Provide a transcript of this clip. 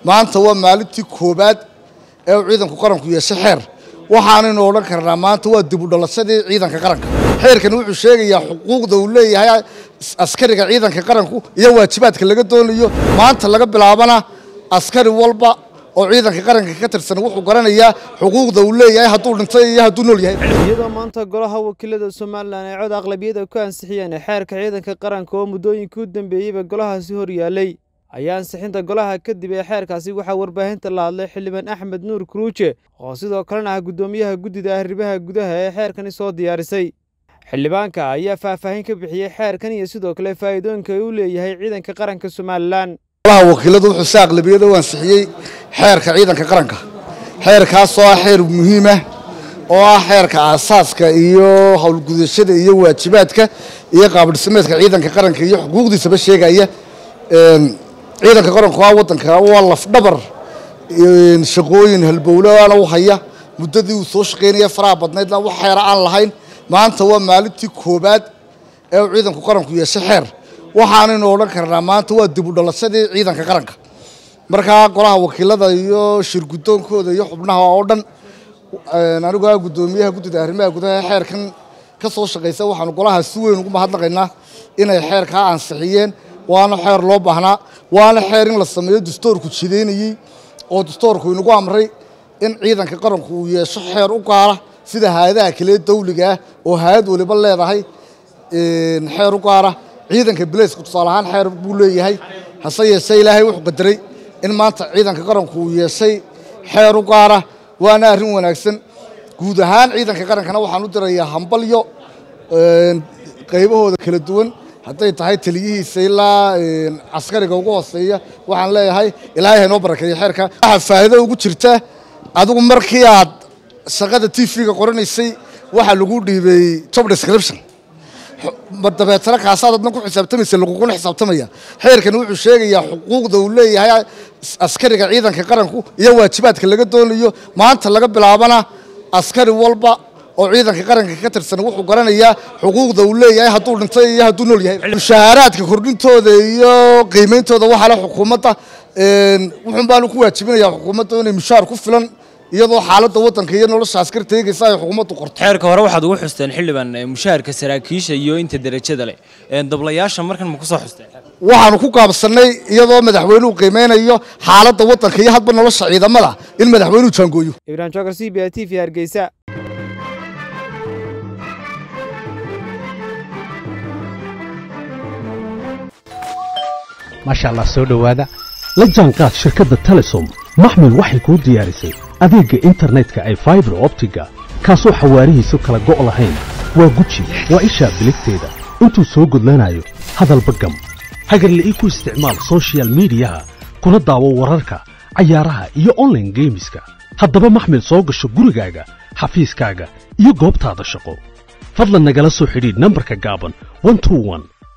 maanta waa maalintii koobaad ee uu ciidanku qaranku yeeshay xeer waxaanaynu odhan karnaa maanta waa dib u dhalashadii ciidanka qaranka xeerkani wuxuu sheegayaa xuquuqda uu leeyahay askariga ciidanka qaranku iyo waajibaadka laga doonayo maanta laga bilaabana askari walba oo ciidanka qaranka ka tirsan wuxuu garanayaa xuquuqda uu leeyahay hadduu dhintay iyo hadduu nool yahay iyadoo maanta golaha wakiilada somalilan ay cod aqlabiyada ku ansixiyeen xeerka ciidanka qaranka oo muddooyinkii u dambeeyeyba golahaasi hor yaallay ayaa ansixinta golaha kadib ee xeerkaasi waxaa warbaahinta la hadlay xildhibaan axmed nuur kuruuje oo sidoo kalena ah guddoomiyaha guddida arrimaha gudaha ee xeerkani soo diyaarisay xildhibaanka ayaa faahfaahin ka bixiyey xeerkan iyo sidoo kale faa'iidooyinka uu leeyahay ciidanka qaranka somalilan golaha wakiiladu wuxuu si aqlabiyada u ansixiyey xeerka ciidanka qaranka xeerkaasoo ah xeer muhiim ah oo ah xeerka aasaaska iyo howlgudashada iyo waajibaadka iyo qaabdhismeedka ciidanka qaranka iyo xuquuqdiisaba sheegaya ciidanka qaranku waa wadanka waa lafdhabar shaqooyin halbowlaana u haya muddadii uu soo shaqaynaya faraha badnaydna wax xeera aan lahayn maanta waa maalintii koobaad ee uu ciidanku qaranku yeeshay xeer waxaanaynu odhan karnaa maanta waa dib u dhalashadii ciidanka qaranka markaa golaha wakiilada iyo shirgudoonkooda iyo xubnaha oo dhan anigu ah guddoomiyaha guddida arrimaha gudaha ee xeerkan ka soo shaqaysa waxaanu golaha si weyn ugu mahadnaqaynaa inay xeerkaa ansixiyeen waana xeer loo baahnaa waana xeer in la sameeyo dastoorku jidaynayey oo dastoorku inagu amray in ciidanka qaranku uu yeesho xeer u gaara sida hay-adaha kale dawliga ah oo hay-ad waliba leedahay xeer u gaara ciidanka bilayska tusaale ahaan xeer buu leeyahay hase yeeshee ilaahay wuxuu qadaray in maanta ciidanka qaranku uu yeeshay xeer u gaara waana arrin wanaagsan guud ahaan ciidanka qarankana waxaan u dirayaa hambalyo qaybahooda kala duwan hadday tahay taliyihiisa ilaa caskariga ugu hooseeya waxaan leeyahay ilaahay haynoo barakeeyo xeerka waxaa faa'iido ugu jirta adigu markii aad shaqada t v-ga qoranaysay waxaa lagu dhiibay job description dabeetana kaasaad adna ku xisaabtamaysa laguguna xisaabtamaya xeerkani wuxuu sheegayaa xuquuqda uu leeyahay askariga ciidanka qaranku iyo waajibaadka laga doonayo maanta laga bilaabana askari walba oo ciidanka qaranka ka tirsan wuxuu garanayaa xuquuqda uu leeyahay hadduu dhintay iyo hadduu nool yahay mushaaharaadka kordhintooda iyo qiimeyntooda waxaa le xukuumadda wuxuun baanu ku waajibinayaa xukuumadda inay mushaar ku filan iyadoo xaaladda waddanka iyo nolosha askar teegaysa ay xukuumaddu qorto xeerka hore waxaad ugu xusteen xildhibaan mushaharka saraakiisha iyo inta derajada leh dablayaasha markan ma ku soo xusteen waxaanu ku gaabsannay iyadoo madaxweynuhu qiimeynayo xaaladda waddanka iyo hadba nolosha ciidamada in madaxweynuhu jaangooyo ibrahim jokar c b a t v hargeysa maasha allah soo dhowaada la jaanqaad shirkadda telesom maxmil waxay kuu diyaarisay adeegga internetka ay faibar optiga kaasoo xawaarihiisu kala go' lahayn waa guji waa ishaa biligteeda intuu soo gudlanayo hadalba gam hagarla'ii ku isticmaal sochial midiyaha kuna daawo wararka cayaaraha iyo onlaine geemiska haddaba maxmil soo gasho gurigaaga xafiiskaaga iyo goobtaada shaqo fadlan nagala soo xidhiidh nambarka gaaban